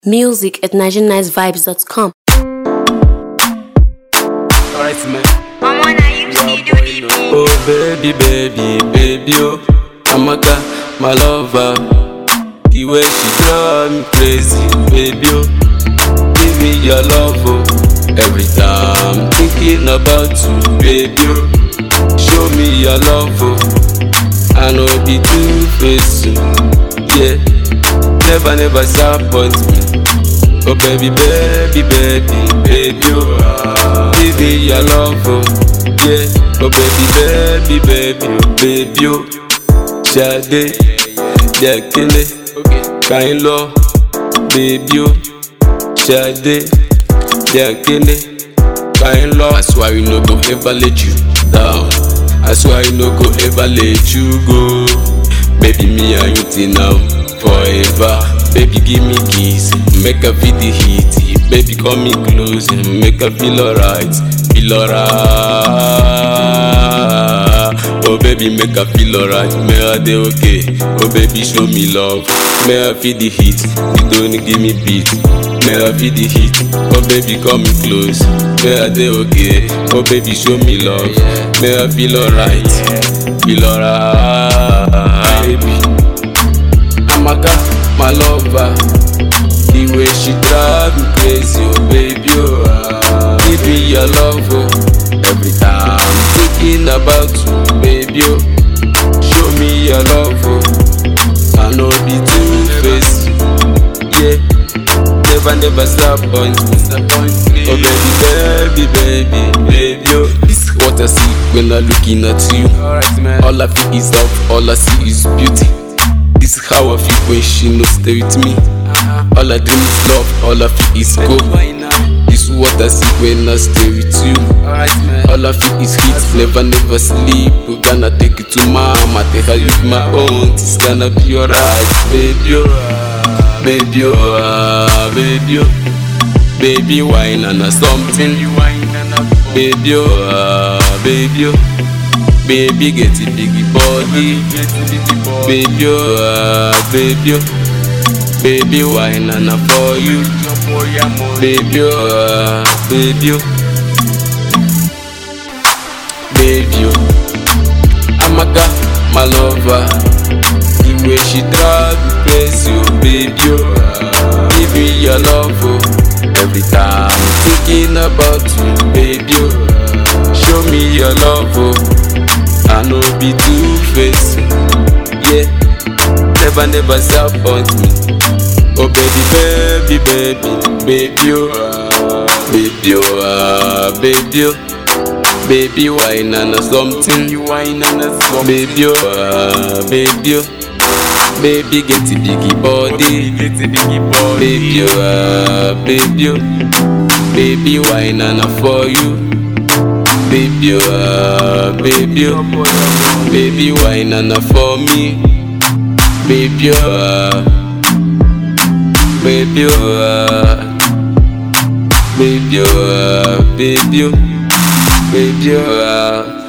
Music at NigerianNiceVibes.com. Alright, man. Mama, now you see do the beat. Oh, baby, baby, baby, oh. Amaka, my lover. The way she drive me crazy, baby, oh. Give me your love, oh. Every time thinking about you, baby, oh. Show me your love, oh. I know be two faced, yeah. Never, never disappoint me. Oh baby, baby, baby, baby, oh Give me your love, oh Yeah Oh baby, baby, baby, baby, oh Shade, Dekele Kain lo, baby, oh Shade, Dekele Kain lo I swear you no go ever let you down I swear you no go ever let you go Baby, me and you till now forever. Baby, give me kiss, make her feel the heat. Baby, come me close, make her feel alright, feel alright. Oh baby, make her feel alright, make her dey okay. Oh baby, show me love, make her feel the heat. You don't give me beat, make her feel the heat. Oh baby, come me close, make her dey okay. Oh baby, show me love, make her feel alright, feel alright. Baby. Amaka, my lover. The way she drive me crazy, oh baby, oh. ah. Give me your love, oh. Every time I'm thinking about you, baby, oh. Show me your love, oh. I know be two faced, yeah. Never, never disappoint me. Oh baby, baby, baby, baby, oh. This is what I see when I'm looking at you. All I feel is love, all I see is beauty. This is how I feel when she no stay with me. All I dream is love, all I feel is go. This is what I see when I stay with you. All I feel is heat, never, never sleep. We gonna take it to mama, take her with my own. It's gonna be alright, baby. Oh, baby, oh, ah, baby, oh. baby, wine and a something. Baby, oh, ah, baby, oh. Baby get a big body Baby oh ah, baby oh Baby wine and I for you Baby oh ah, baby oh Baby oh Amaka my lover The way she drive me crazy oh baby oh ah, Give me your love oh Every time I'm thinking about you baby oh Show me your love oh I know be two faced, yeah. Never, never disappoint me. Oh baby, baby, baby, baby, oh, baby, oh, ah, baby, oh, baby, wine and a something, you wine and a something, baby, oh, ah, baby, oh, baby, get a biggie body, get a biggie body, baby, oh, ah, baby, oh, baby, wine and a for you. Baby, oh, ah, baby, oh, baby, wine and for me. Baby, oh, ah, baby, oh, ah, baby, oh, ah, baby, oh, baby, oh, ah.